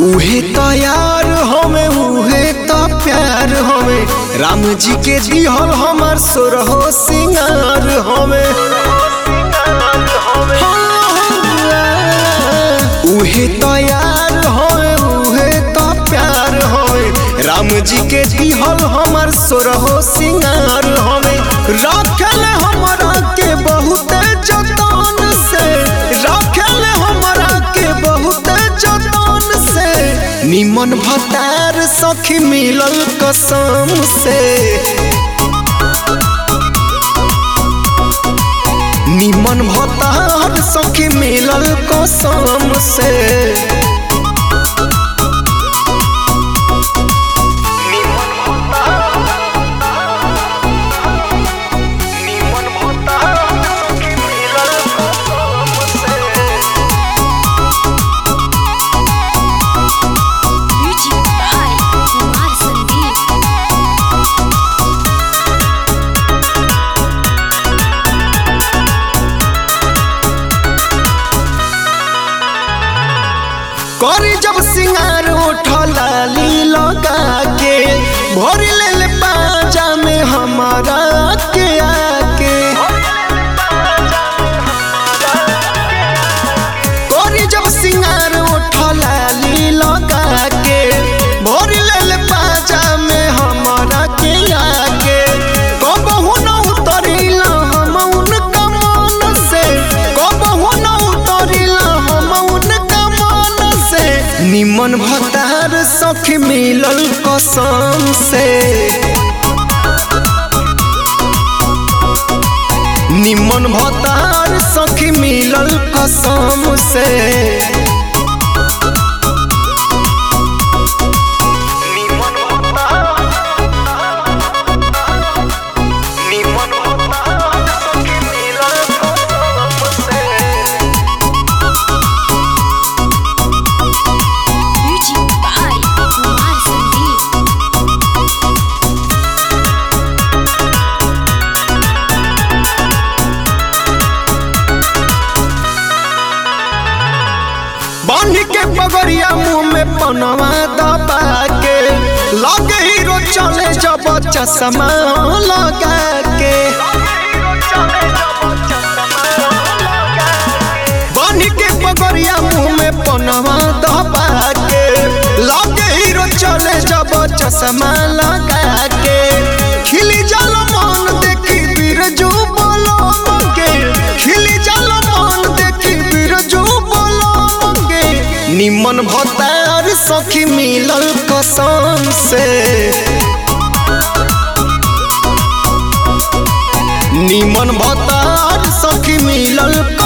उहे तो यार हमें उहे तो प्यार हमें राम जी के दिहल हमार सोरहो सिंगार हमें उहे तो यार हमें उहे तो प्यार हमें राम जी के दिहल हमार सोरहो सिंगार हमें रखल हमरा के बहुत जतन से रखल हमरा के बहुत जतन से निमन भतार सखी मिलल कसम से निमन भतार सखी मिलल कसम से Music by Kumar Sandeep. करी जब सिंगार उठलाली लगा के भर ले बाजा में हमारा के आके करी जब सिंगार उठलाली लगा के भर ले बाजा में हमारा के आके कबहू न उतरिला हम उनका मन से कबहू न उतरिला हम उनका मन से निमन भतार सखी मिलल कसम से निमन भतार सखी मिलल कसम से Music by Kumar Sandeep. बांध के पगड़िया मुंह में पनवा दबा के लगे हीरो चले जब चश्मा लगा के बांध के पगड़िया मुंह में पनवा दबा के लगे हीरो चले जब चश्मा लगा के खिली जल मन देखी बिरजू बोलो के खिली जल मन देखी बिरजू बोलो के निमन भतार सखी मिलल कसम से निमन भतार सखी मिलल